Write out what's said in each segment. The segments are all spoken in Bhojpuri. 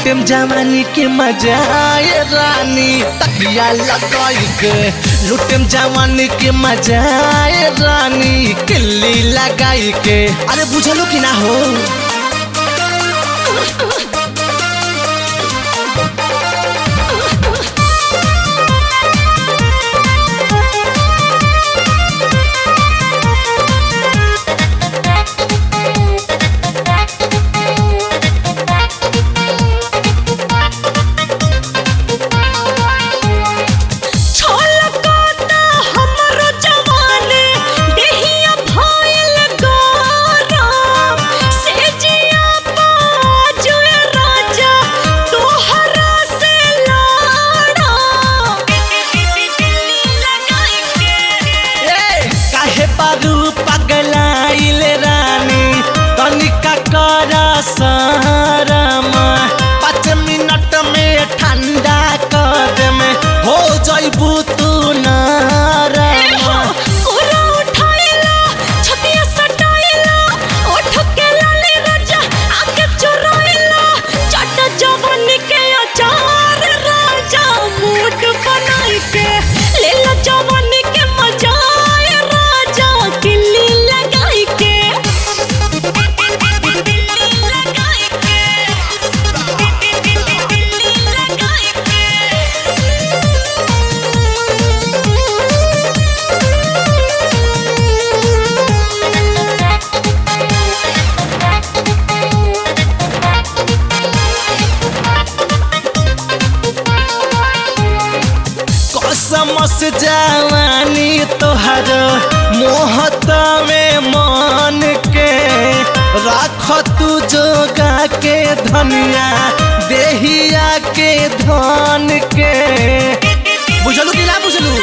लुटेम जवानी के मजा आए रानी तकिया लगाई के लुटेम जवानी के मजा आए रानी किल्ली लगाई के अरे बुझलो कि ना हो छलकता हमरो जवानी देहिया भइल गरम सेजिया बाजुए राजा तोहरा से लड़म लगाई के ए, काहे पारू पगलाइल रानी तनिका कर सहरमा पाँच मिनट में ठंडा कर में हो जइबू तू नरमा कोरा उठाइला छतिया सटाइला ओठ के लाले राजा आके चुराइला चट जवानी के अचार राजा मूड बनाई के ले लो जवानी के मजा आए राजा किल्ली लगाई के किल्ली लगाई के किल्ली लगाई के कसमस जवानी तोहर मोहत में मन के राख तू जोगा के धनिया देहिया के धन के बुझलू कि ना बुझलू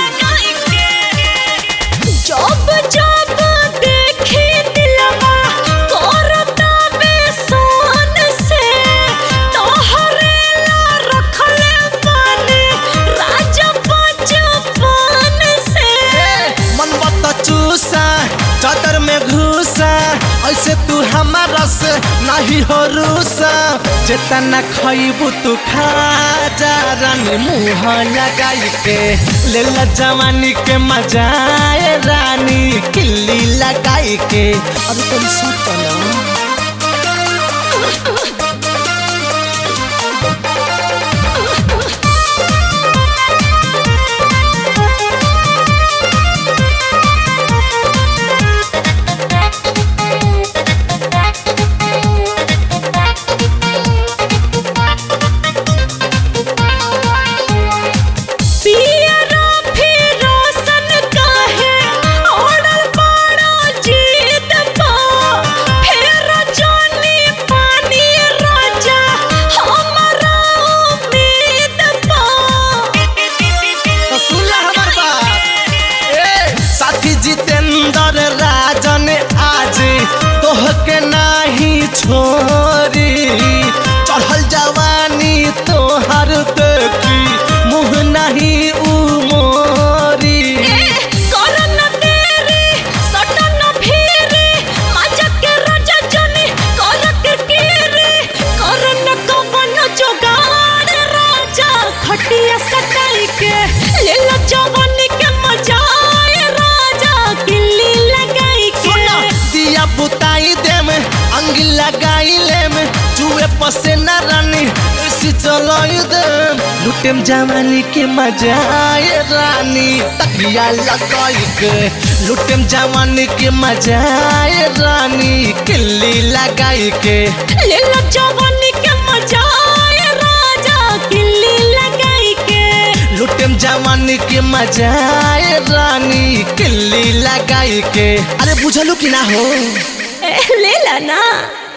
जब जब देखी दिलवा करता बेसन से तोहरे ला रखले पानी राजा बचपन से मन बत चूसा चादर में घुसा ऐसे तू हमारा से नहीं हो रूसा जितना खइबू तू खा जा रानी मुँह लगाई के ले ला जवानी के मजा आए रानी किल्ली लगाई के अभी तो सोच ना पियरा फिरोसन काहे ओढ़ल बड़ा जीत पा फेर जानी पानी राजा हमरा उम्मीद पा तो सुन ला हमार बात ए साथी जितेंद्र राजन आज तोह के नाही छोरी चढ़ल जवानी तोहर देखी मुँह नहीं उमोरी करन तेरी सटन फिरी मजा के राजा जनी कर के केरी करन कवन जोगाड़ राजा खटिया सटाई के ले लो जवानी के मजा आए राजा किल्ली लगाई के सुना दिया बुताई देम अंगी लगाई लेम चूहे पसे न रानी ऐसी चलाई देम लुटेम जवानी के मजा आए रानी तकिया लगाई के लुटेम जवानी के मजा आए रानी किल्ली लगाई के ले लो जवानी के मजा आए राजा किल्ली लगाई के लुटेम जवानी के मजा आए रानी किल्ली लगाई के अरे बुझलू कि ना हो ले ला ना